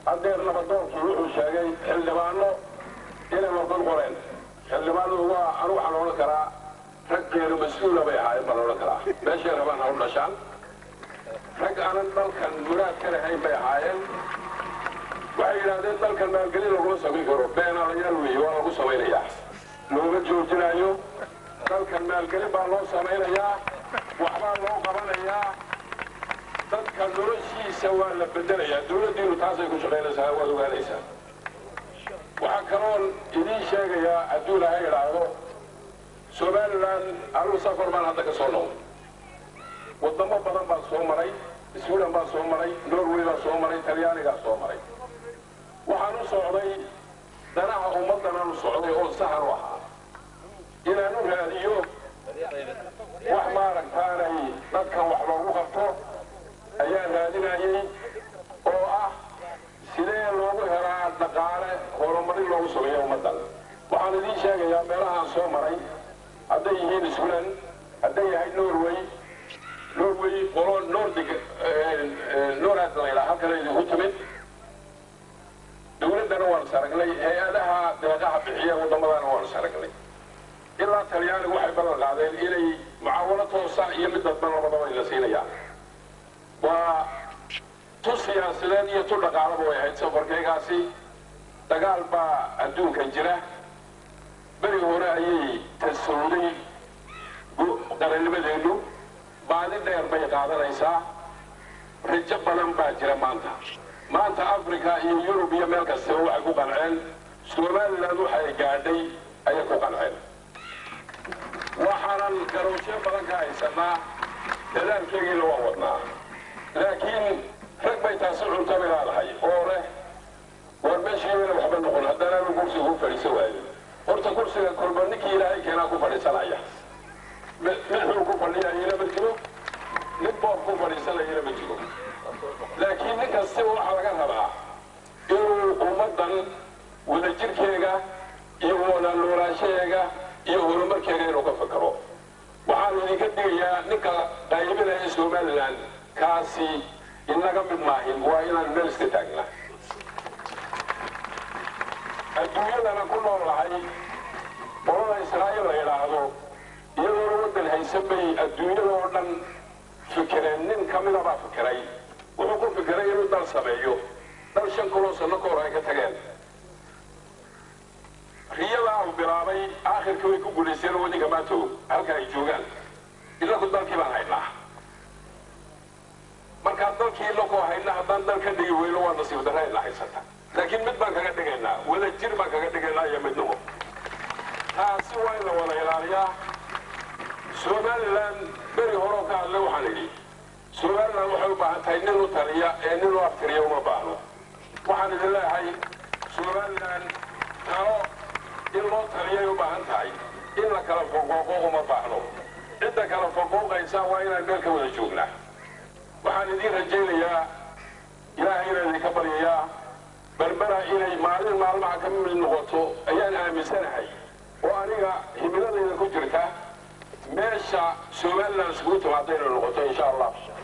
haddeer nabadoonkii wuxuu sheegay xildhibaano inay warqad qoreen xildhibaanadu waa anu waxaan odhan karaa rag geero mas-uula bay ahaayeen baan odhan karaa meeshay rabaan ha u dhashaan rag aanan dalkan muraad ka lahayn bay ahaayeen waxay yidhaahdeen dalkan maalgelin laguma samayn karo beenaalayaal weeye waa lagu samaynayaa looma joojinaayo dalkan maalgelin baa loo samaynayaa waxbaa loo qabanayaa dadka noloshiisa waa la bedelayaa dawladdiinu taasay ku shaqaynaysaa waad ogaanaysaa waxaa kaloon idiin sheegayaa hadduu ilahay idhaahdo somalilan anugu safar baan hadda ka soo noqday wadamo badan baan soo maray sweden baan soo maray norway baan soo maray talyaanigaa soo maray waxaan u socday danaha ummaddanaan u socday oo sahan u ahaa inaan u raadiyo wax maaragtaanay dadkan wax loogu qabto ayaan raadinayay oo ah sidee loogu helaa dhaqaale horumarin loogu sameeya ummaddan waxaan idiin sheegayaa meelahaan soo maray hadday yihiin sweden hadday yahay norway norway qolo nordig norad layidhaa halkana idinku timid dawladdana waan is aragnay hay-adaha deeqaha bixiya waddamadana waan is aragnay ilaa talyaanigu waxay ballan qaadeen inay mucaawano toosa iyo mid dadban labadaba ay la siinayaan waa tu siyaasadeed iyo tu dhaqaalaba way ahayd safarkaygaasi dagaal baa adduunkan jira beri hore ayay tasawday qarannimadeennu baadi dheer bay qaadanaysaa rajo badan baa jira maanta maanta africa iyo yurub iyo meel kastaba waxay ku qanceen somalilan waxay gaadhay ayay ku qanceen waxaanan garowsyo badan ka haysanaa dadaalkeegiina waa wadnaa laakiin rag bay taasi cunto bay leedahay oo leh war meeshiibayna waxba noqon haddana anu kursiga ku fadhiisa waayo horta kursiga kolba ninkii ilaahay keenaa ku fadhiisanaya mixuu ku fadhiyayana ma jiro nin boob ku fadhiisanayana ma jiro laakiin nin kastaba waxaa laga rabaa inuu ummaddan wadajirkeega iyo wada noolaanshaheega iyo horumarkeega inuu ka fakaro waxaan idinka digayaa ninka qaybinaya somalilan kaasi inaga mid maahin waa inaan meel iska taagna adduunyadana ku noolahay qolada israa'iil la yidhaahdo iyadoona waddan haysan bay adduunyada oo dhan fikireen nin ka mida baa fikiray wuxuu ku fikiray inuu dal sameeyo dal shan kuloo sanno ka hor ay ka tageen riyadaa uu bilaabay aakhirkii way ku guulaysteen oo ninka maanta halka ay joogaan inaku dalkii baan haynaa markaan dalkii inakoo hayna haddaan dal ka dhigi weyno waa nasiib darra ina haysata laakiin mid baan kaga dhigaynaa wada jir baan kaga dhigaynaa iyo midnimo taasi waa in la wada ilaaliyaa somalilan beri horoo ka hadlay waxaan idhi somalilan waxay u baahan tahay nin u taliya ee nin u aftiriya uma baahno waxaan idin leeyahay somalilan talo in loo taliyay u baahan tahay in la kala foqooqo uma baahno cidda kala foqooqaysa waa inaan meel ka wada joognaa waxaan idiin rajaynayaa ilaahay inaan idinka baryayaa berbera inay maalin maalmaha ka mid noqoto ayaan aaminsanahay oo aniga himiladayda ku jirta meesha somalilan iskugu timaada inay noqoto insha allah